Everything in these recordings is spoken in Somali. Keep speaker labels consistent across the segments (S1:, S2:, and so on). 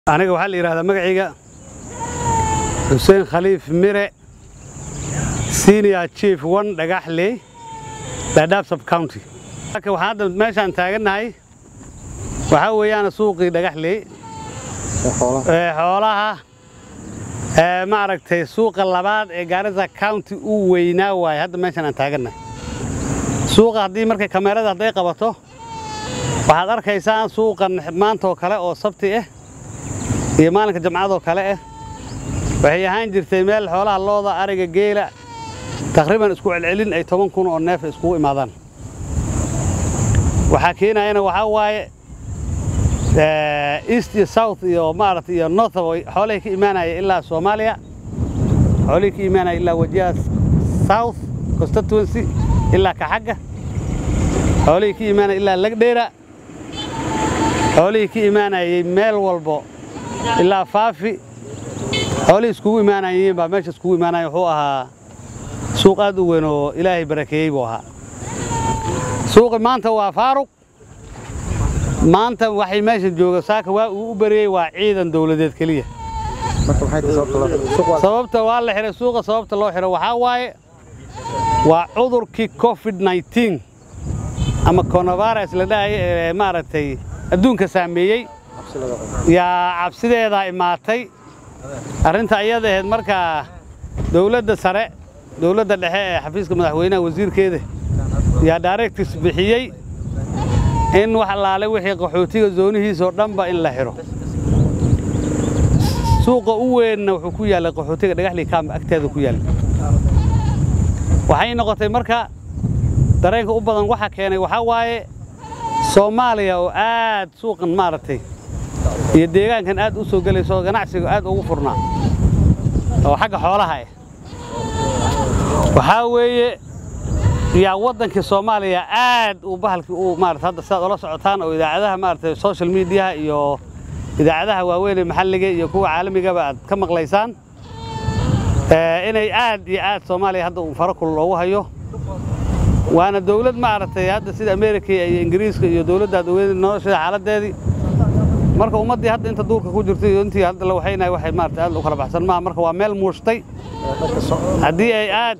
S1: aniga waxaa la yidhahdaa magacayga xuseen khaliif mire senior chief one dhagaxley dhaadhaab sub county marka waxaan hadda meeshaan taagannahay waxaa weeyaan suuqii dhagaxley ee xoolaha ee maaragtay suuqa labaad ee gaarisa county uu weynaa waaye hadda meeshaan aan taagannahay suuqa haddii markay kameerada hadday qabato waxaad arkaysaan suuqan maanta oo kale oo sabti ah iyo maalinka jamcadoo kale ah waxay ahaan jirtay meel xoolaha looda ariga geela taqriiban isku celcelin ay toban kun oo neef iskugu imaadaan waxaa keenayana waxaa waaye east iyo south iyo maaragtay iyo north xoolihii ka imaanaya ilaa soomaaliya xoolihii ka imaanaya ilaa wajiha south constituency ilaa kaxagga xoolihii ka imaanaya ilaa lagdheera xoolihii ka imaanayay meel walbo ilaa faafi xoolihii iskugu imaanayeen baa meesha iskugu imaanaya wuxuu ahaa suuq aad u weyn oo ilaahay barakeeyey buu ahaa suuqi maanta waa faaruq maanta waxay meesha jooga saaka waa uu u bariyey waa ciidan dawladeed keliya sababta waa la xihay suuqa sababta loo xiro waxaa waaye waa cudurkii covid 19 ama coronavirus la dhahay ee maaragtay adduunka saameeyey yaa cabsideedaa imaatay arrinta ayada ahayd markaa dawladda sare dawladda dhexe ee xafiiska madaxweynaha wasiirkeeda yaa directis bixiyey in wax allaale wixii qaxootiga zoonihiisoo dhanba in la xidho suuqa u weynna wuxuu ku yaallay qaxootiga dhagaxlii kaamba agteeda ku yaallay waxay noqotay marka dareenka u badan waxa keenay waxaa waaye soomaaliya oo aad suuqan maaragtay iyo deegaankan aad u soo gelayso oo ganacsiga aad ugu furnaa oo xagga xoolaha ah waxaa weeye yaa waddankii soomaaliya aad uu bahalkii uu maarata hadda sidaad ula socotaan oo idaacadaha maaragtay social mediaha iyo idaacadaha waaweyn ee maxalliga iyo kuwa caalamigaba aad ka maqlaysaan inay aad iyo aad soomaaliya hadda uu faro kulul loogu hayo waana dawlad maaragtay hadda sida ameerika iyo ingiriiska iyo dawladda adaweyne nolosheeda xaaladdeedii marka ummaddii hadda inta duurka ku jirtay iyo intii hadda la waxaynahay waxay maaragtay aad u kala baxsan maaha marka waa meel muushtay haddii ay aad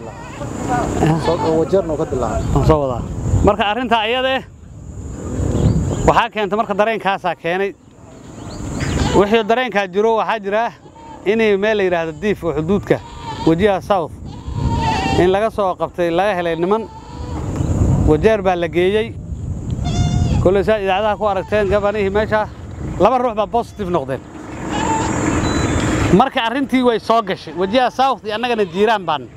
S1: soo wadaa marka arrintaa ayada eh waxaa keentay marka dareenkaasaa keenay wixii dareenkaa jiro waxaa jira inay meel la yidhaahdo diif oo xuduudka wejiha south in laga soo qabtay laga helay niman wajeer baa la geeyey kolley saad idaacadaha ku aragteen gabanihii meesha laba ruux baa bositive noqdeen marka arrintii way soo gashay wejiha south iyo annagana jiiraan baan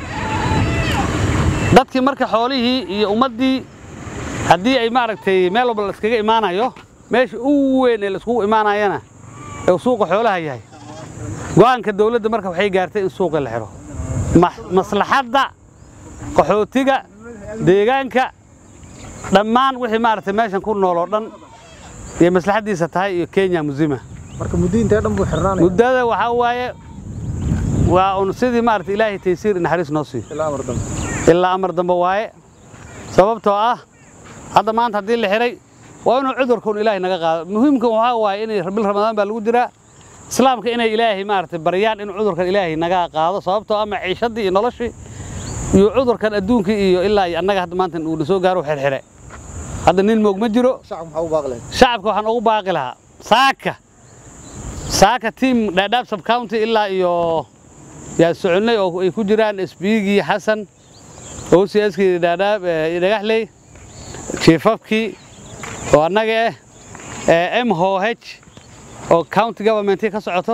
S1: dadkii marka xoolihii iyo ummaddii haddii ay maaragtay meel walba la iskaga imaanayo meesha ugu weyn ee la iskugu imaanayana ee suuqa xoolaha yahay go'aanka dawladda marka waxay gaartay in suuqii la xidho maslaxadda qaxootiga deegaanka dhammaan wixii maaragtay meeshan ku nool oo dhan iyo maslaxaddiisa tahay iyo kenya musima
S2: marka muddo intee dhan buu xirnaanaya
S1: muddada waxaa waaye waa un sidii maaragtay ilaahay taysiir naxariis noo siiyo
S2: ilaa amar dambe
S1: ilaa amar dambe waaye sababtoo ah hadda maanta haddii la xidhay waa inuu cudurka un ilaahay naga qaado muhiimka waxaa waaye inay bil ramadaan baa lagu jiraa islaamka inay ilaahay maaragtay baryaan in cudurkan ilaahay naga qaado sababtoo ah maciishadii iyo noloshii iyo cudurkan adduunkii iyo ilaa iyo annaga hadda maanta uu na soo gaaro xirxire hadda nin moog ma jiro
S2: shacab maxaa u baaqi lahayd
S1: shacabka waxaan ugu baaqi lahaa saaka saaka tiim dhaadhaab sub county ilaa iyo yaa soconnay oo ay ku jiraan sbigii xasan ocskii dhaadhaab dhagaxley jiifafkii oo annaga ah m ho h oo county governmentii ka socoto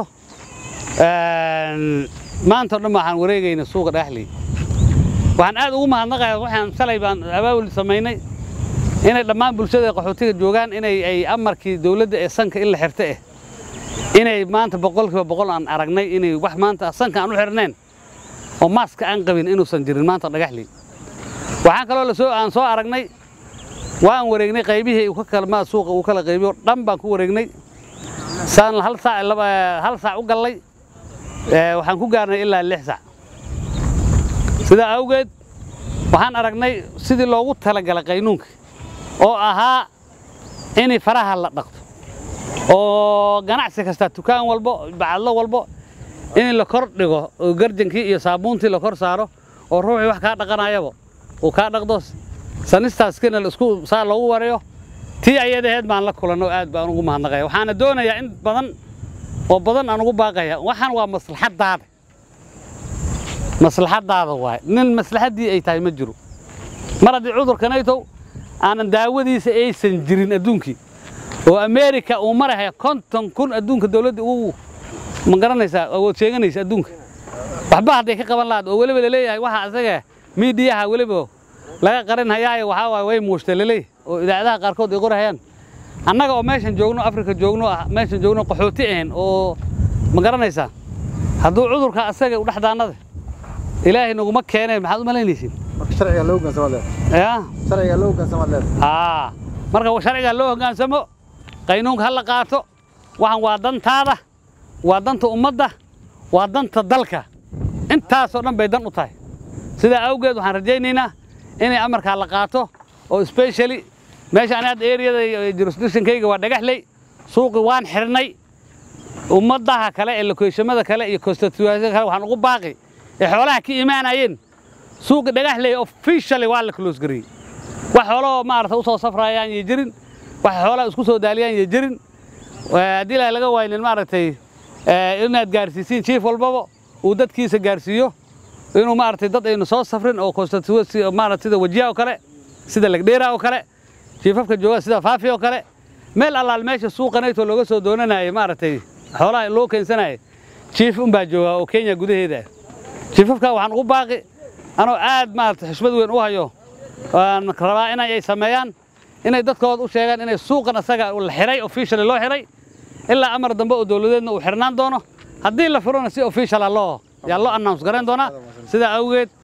S1: maanta o dhan waxaan wareegayna suuqa dhagaxley waxaan aad ugu mahadnaqaya waxaan shalay baan abaabul samaynay inay dhammaan bulshada qaxootiga joogaan inay ay amarkii dawladda ee sanka in la xirta ah inay maanta boqolkiiba boqol aan aragnay inay wax maanta sanka aan u xirnayn oo maaska aan qabin inuusan jirin maanta dhagaxley waxaan kaloo lasoo aan soo aragnay waan wareegnay qaybihii uu ka kalmaa suuqa uu kala qaybiyo dhan baan ku wareegnay saan hal saac hal saac u gallay waxaan ku gaarnay ilaa lix saac sidaa awgeed waxaan aragnay sidii loogu talagalay qaynuunka oo ahaa in faraha la dhaqto oo ganacsi kasta dukaan walbo bacadlo walbo in la kor dhigo oo garjankii iyo saabuuntii la kor saaro oo ruuxii wax kaa dhaqanayaba uu kaa dhaqdo sanistaaskina la isku saa loogu warayo tii ayadaheed baan la kulanno aad baan ugu mahadnaqaya waxaana doonayaa in badan oo badan aan ugu baaqaya waxaan waa maslaxadaada maslaxadaada waaye nin maslaxaddii ay tahay ma jiro mar haddii cudurkanaytow aanan daawadiisa aysan jirin adduunkii oo ameerika uu maraya konton kun adduunka dowladda ugu ma garanaysaa awood sheeganaysa adduunka waxba hadday ka qaban lahaad oo weliba laleeyahay waxa asaga miidiyaha weliba laga qarin hayaayo waxaa waaye way muushta laleeyahay oo idaacadaha qaarkood ay qorahayaan annaga oo meeshan joogno afrika joogno ah meeshan joogno qaxooti ahayn oo ma garanaysaa hadduu cudurka asaga u dhexdaannada ilaahay naguma keeneen maxaad u malaynaysiin
S2: marka sharciga loo hoggaansamaad leedahay
S1: yaa
S2: sharciga loo hoggaansamaad leedahay
S1: haa marka sharciga loo hoggaansamo qaynuunka ha la qaato waxan waa dantaada waa danta ummadda waa danta dalka intaasoo dhan bay dan u tahay sidaa awgeed waxaan rajaynaynaa inay amarkaa la qaato oo specially meesha ani hadda areada jurisdictionkayga waa dhagaxley suuqi waan xirnay ummadaha kale ee lokeeshamada kale iyo constituencyada kale waxaan ugu baaqi ee xoolaha ka imaanayeen suuqi dhagaxley officially waa la close gareeyey wax xoolahoo maarata usoo safrayaan iyo jirin wax xoolaha isku soo daaliyaan iyo jirin haddii ilaahay laga waynin maaragtay inaad gaarsiisiin chief walbaba uu dadkiisa gaarsiiyo inuu maaragtay dad aynu soo safrin oo constituency maarata sida wajiya oo kale sida lagdheera oo kale chiefafka jooga sida faafi oo kale meel allaal meesha suuqanaytoo looga soo doonanayo maaragtay xoolaha loo keensanayo chief unbaa jooga oo kenya gudaheeda ah chiefafka waxaan ugu baaqi anoo aad maarata xushmad weyn u hayo waan rabaa inay ay sameeyaan inay dadkooda u sheegaan inay suuqan asaga la xiray officially loo xiray ilaa amar dambe oo dowladeedna uu xirnaan doono haddii la furona si officiala loo yaa loo announce garayn doonaa sidaa awgeed